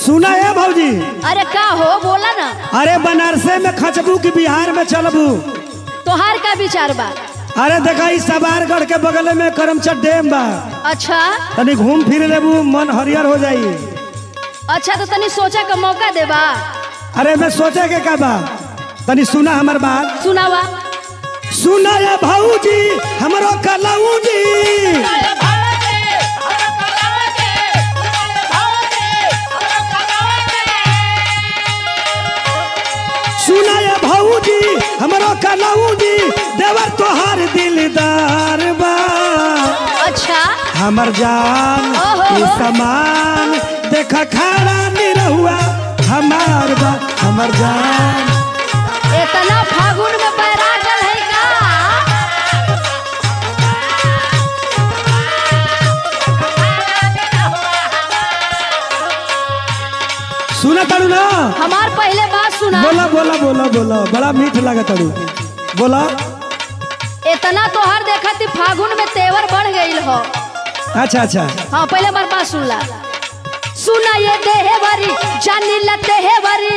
सुना है भौजी अरे का हो बोला ना अरे बनारसे में खचबू कि बिहार में चलबू तोहार का विचार बा अरे देखा ई सवारगढ़ के बगल में करमचट डैम बा अच्छा तनी घूम फिर लेबू मन हरियर हो जाई अच्छा तो तनी सोचा का मौका देबा अरे मैं सोचे के का बा तनी सुना हमर बात सुनावा सुना ये भौजी हमरो कलऊ जी सुना ये भौजी हमरो कलऊ जी देवर तोहार दिलदार बा अच्छा हमर जान ओहो। ई समान देख खाड़ा निरहुआ हमार बा हमर जान इतना फागुन में बैरागल है का सुना तारू ना हमार पहले बात सुना बोला बोला बोला बोला बड़ा मीठ लगा तारू बोला इतना तोहार देखा थी फागुन में तेवर बढ़ गईल हो अच्छा अच्छा हाँ पहले हमार बात सुन ला सुना ये देहवरी जानी ला देहवरी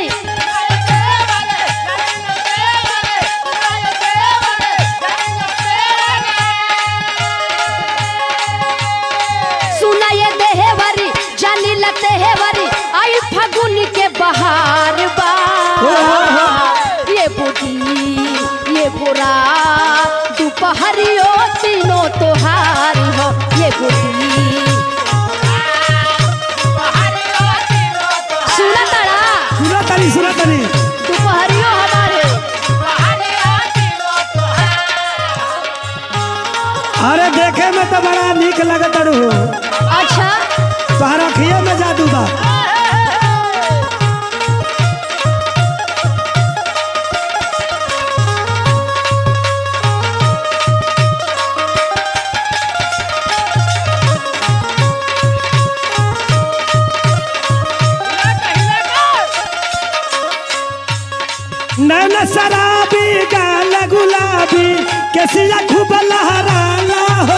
सुना ये देहवरी जानी ला देहवरी आई फागुन के बहार बा ये बुढ़ी ये बुरा दोपहरियो तीनों तोहार हो ये बुढ़ी सुना तारा सुना तारी सुना तारी दोपहरियो हमारे अरे देखे में तो बड़ा निक लगत तारू अच्छा तोहरा अखिए में जादू बा नैन शराबी गाल गुलाबी केसिया खूब लहराला हो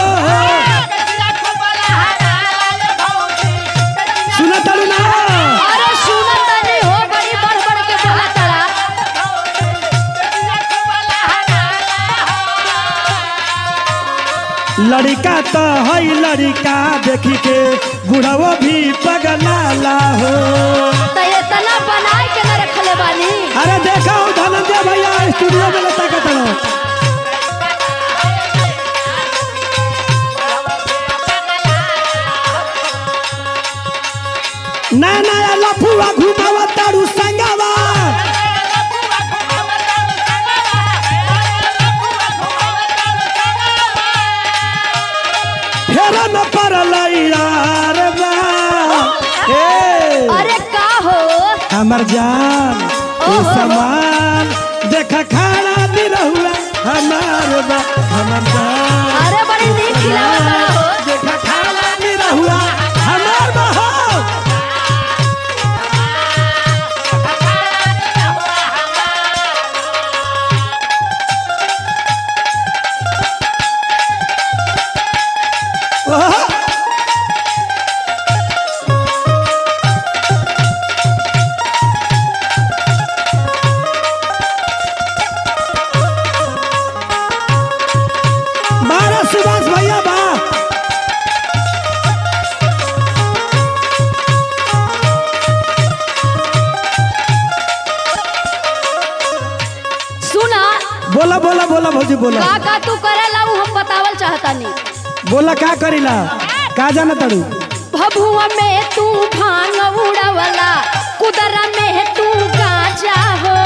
सुना तारू ना अरे सुना तनी हो बड़ी बढ़ बढ़ के बोला तारा लड़का तो है लड़का देखी के बुढ़ाओ भी पगलाला हो तो ये तना बनाए के न रखले बानी अरे देखा हो धनंजय भैया स्टूडियो में लता का तरह नया नया लफुआ घुमावा तारू संगवा फेर न पड़ल यार बा ए अरे का हो हमर जान ई ओहो। समान देख खाना भी रहुआ हमार बा हमर जान अरे बड़ी नीक खिलावा तारा हो देख खाना भी रहुआ हमार बा हो ओहो। बारह सुभाष भैया बा सुना बोला बोला बोला भौजी बोला का का तू करेला उ हम बतावल चाहतानी बोला का करीला का जाना तड़ू भभुआ में तू भांग उड़वला कुदरा में तू गाजा हो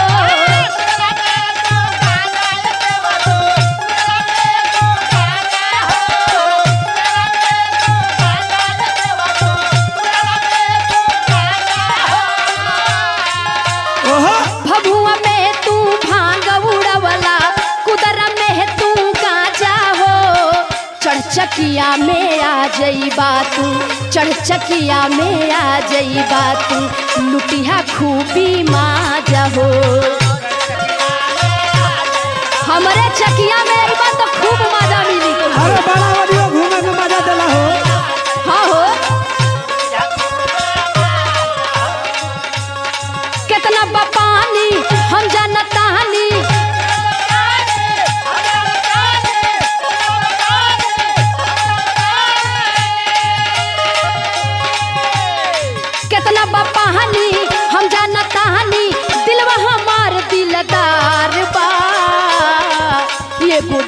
ओहो भभुआ में तू भांग उड़वला कुदरा में तू गाजा हो चढ़चकिया में आ जईबा तू चढ़चकिया में आ जईबा तू लुटिया खूबी माजा हो हमरे चकिया में अइबा तो खूब मजा मिली अरे बड़ा वालियो घूमे में मजा देला हो हाँ हो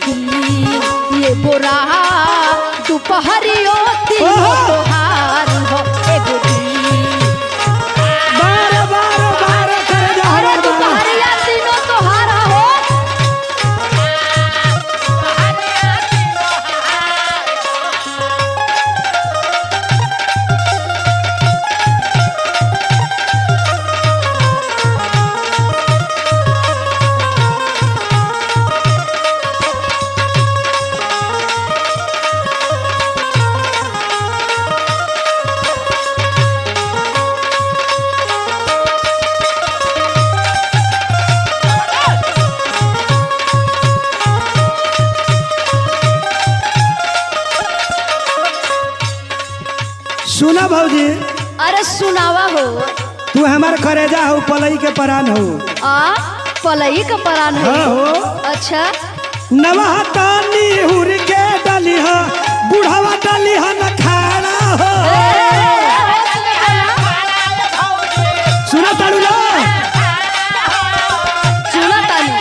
दिन एगो रात दुपहरियो तीनों ओहो! तोहार हो एगो दिन बार बार बार करे जा अरे हमार बार। दुपहरिया तीनों तोहार हो सुना भौजी अरे सुनावा हो तू हमार करेजा हो पलई के परान हो आ पलई का परान है हाँ हो अच्छा नवा तानी हुर के डली हा बुढ़ावा डली हा न खाना हो सुना तारू ना सुना तानी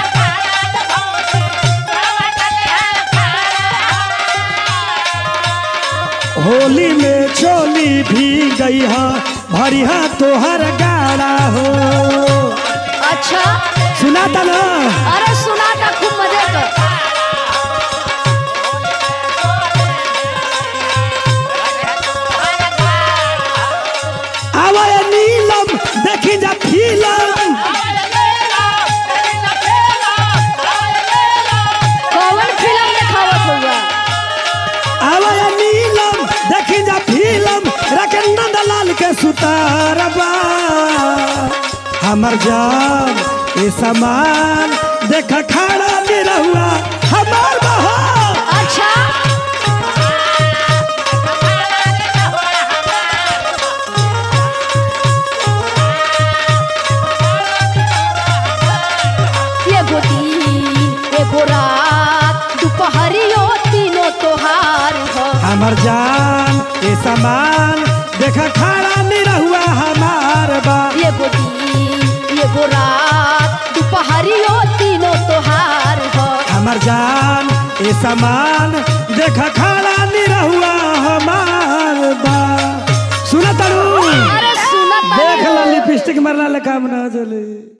होली में चोली भी गई हा भरी हा तोहर गाड़ा हो अच्छा सुना ता ना अरे सुना था खूब मजे कर आवाए नीलम देखी जा फिल्म कौन फिल्म दिखावत हुआ आवाए नीलम देखी जा फिल्म रखे नंदलाल के सुतारबा हमर जान ए सामान देख खड़ा निरहुआ हमार बहा अच्छा एगो दिन एगो रात दुपहरियो तीनों तोहार हो हमर जान ए सामान देख खड़ा निरहुआ हमार बा एगो दिन एगो रात दुपहरियो तीनों तोहार हो हमर जान ए सामान देख खड़ा निरहुआ हमार बा सुना तारू अरे सुनत देख ला लिपस्टिक मरना ले काम ना चले